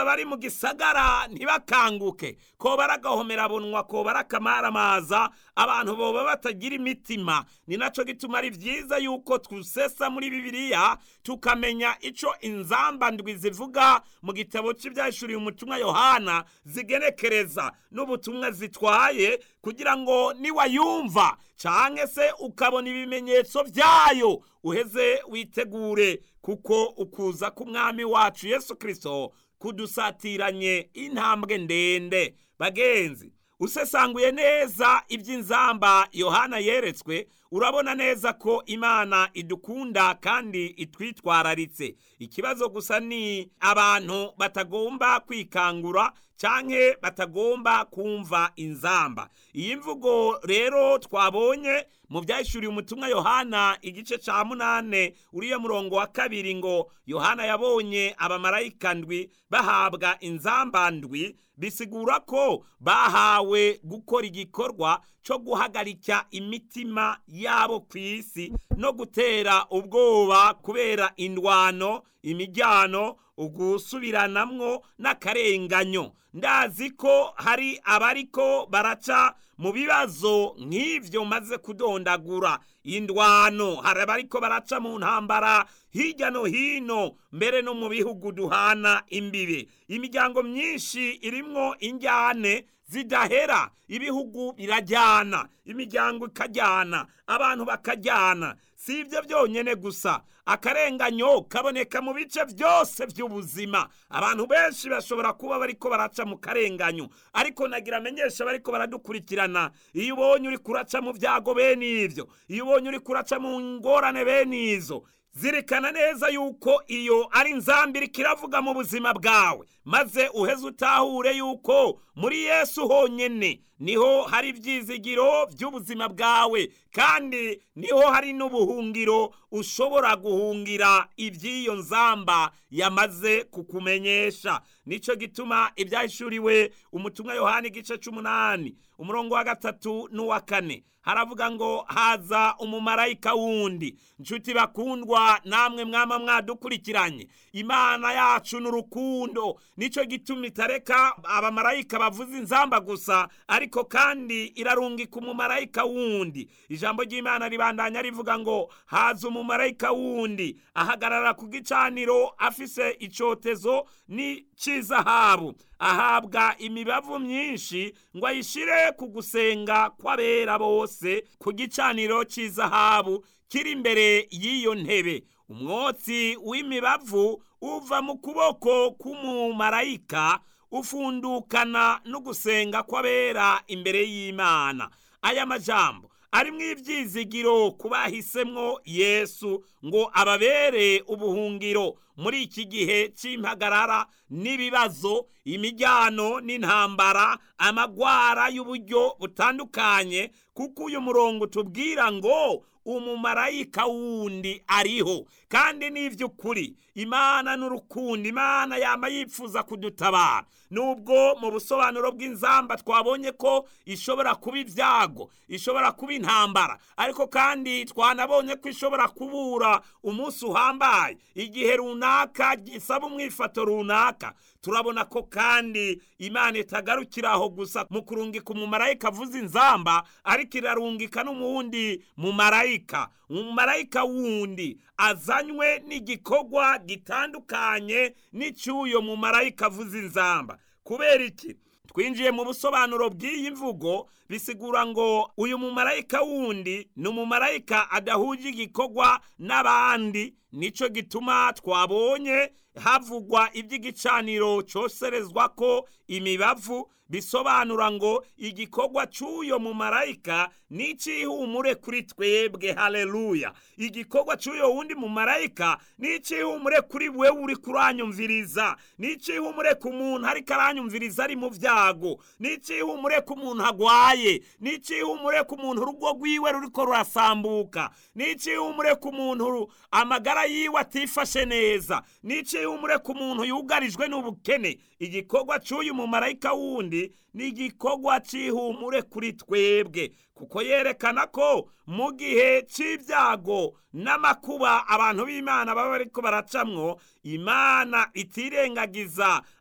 gusa bari mu gisagara ntibakanguke ko baragahomera ko barakamaramaza abantu boba batagira imitima ni naco gituma ari vyiza yuko twusesa muri bibiliya tukamenya ico inzamba ndwi zivuga mu gitabo c'ivyahishuriye umutumwa yohana zigenekereza n'ubutumwa zitwaye kugira ngo niwayumva canke se ukabona ibimenyetso vyayo uheze witegure kuko ukuza k'umwami wacu yesu kristo kudusatiranye intambwe ndende bagenzi usesanguye neza iby'inzamba yohana yeretswe urabona neza ko imana idukunda kandi itwitwararitse ikibazo gusa ni abantu batagomba kwikangura canke batagomba kumva inzamba iyi mvugo rero twabonye mu byahishuriye umutumwa yohana igice ca munane uriya murongo wa kabiri ngo yohana yabonye abamarayika ndwi bahabwa inzamba ndwi bisigura ko bahawe gukora igikorwa cyo guhagarika imitima yabo ku isi no gutera ubwoba kubera indwano imijyano ugusubiranamwo n'akarenganyo ndazi ko hari abariko baraca mu bibazo nk'ivyo maze kudondagura indwano hari abariko baraca mu ntambara hirya no hino mbere no mu bihugu duhana imbibe imiryango myinshi irimwo injyane zidahera ibihugu birajyana imiryango ikajyana abantu bakajyana si ibyo byonyine gusa akarenganyo kaboneka mu bice byose by'ubuzima abantu benshi bashobora kuba bariko baraca mu karenganyo ariko nagira amenyesha bariko baradukurikirana iyo ubonye uri kuraca mu byago bene ibyo iyo ubonye uri kuraca mu ngorane bene izo zirikana neza yuko iyo ari inzambiri kiravuga mu buzima bwawe maze uheze utahure yuko muri yesu honyine niho hari ibyizigiro by'ubuzima bwawe kandi niho hari n'ubuhungiro ushobora guhungira iby'iyo nzamba yamaze kukumenyesha nicyo gituma ibyahishuriwe umutumwa yohani igice cy'umunani umurongo wa gatatu n'uwa kane haravuga ngo haza umumarayika wundi nshuti bakundwa namwe mwama mwadukurikiranye imana yacu n'urukundo nicyo gituma itareka abamarayika bavuza inzamba gusa ariko kandi irarungika umumarayika wundi ijambo ry'imana ribandanya rivuga ngo haza umumarayika wundi ahagarara ku gicaniro afise icotezo n'icy'izahabu ahabwa imibavu myinshi ngo ayishire ku gusenga kw'abera bose ku gicaniro cy'izahabu kiri imbere y'iyo ntebe umwotsi w'imibavu uva mu kuboko k'umumarayika ufundukana no gusenga kw'abera imbere y'imana aya majambo arimwo ibyizigiro ku bahisemwo yesu ngo ababere ubuhungiro muri iki gihe cy'impagarara n'ibibazo imijyano n'intambara amagwara y'uburyo butandukanye kuko uyu murongo tubwira ngo umumarayika wundi ariho kandi n'iby'ukuri imana n'urukundo imana yama yifuza kudutabara nubwo mu busobanuro bw'inzamba twabonye ko ishobora kuba ibyago ishobora kuba intambara ariko kandi twanabonye ko ishobora kubura umunsi uhambaye igihe runaka gisaba umwifato runaka turabona ko kandi imana itagarukira aho gusa mu kurungika umumarayika avuza inzamba ariko irarungika n'umuwundi mumarayika umumarayika wundi azanywe n'igikorwa gitandukanye n'icy'uyo mumarayika avuza inzamba kubera iki twinjiye mu busobanuro bw'iyi mvugo bisigura ngo uyu mumarayika wundi ni umumarayika adahuje igikorwa n'abandi nicyo gituma twabonye havugwa iby'igicaniro cyoserezwa ko imibavu bisobanura ngo igikorwa cy'uyo mumarayika ni icy'ihumure kuri twebwe haleluya igikorwa cy'uyo wundi mumarayika ni icy'ihumure kuri wewe uri kuranyumviriza ni icy'ihumure ku muntu ariko aranyumviriza ari mu byago ni icy'ihumure ku muntu agwaye ni icy'ihumure ku muntu urugo rwiwe ruriko rurasambuka ni icy'ihumure ku muntu amagara yiwe atifashe neza ni icy'ihumure ku muntu yugarijwe n'ubukene igikorwa cy'uyu mumarayika wundi ni igikorwa cy'ihumure kuri twebwe kuko yerekana ko mu gihe cy'ibyago n'amakuba abantu b'imana baba bariko baracamwo imana itirengagiza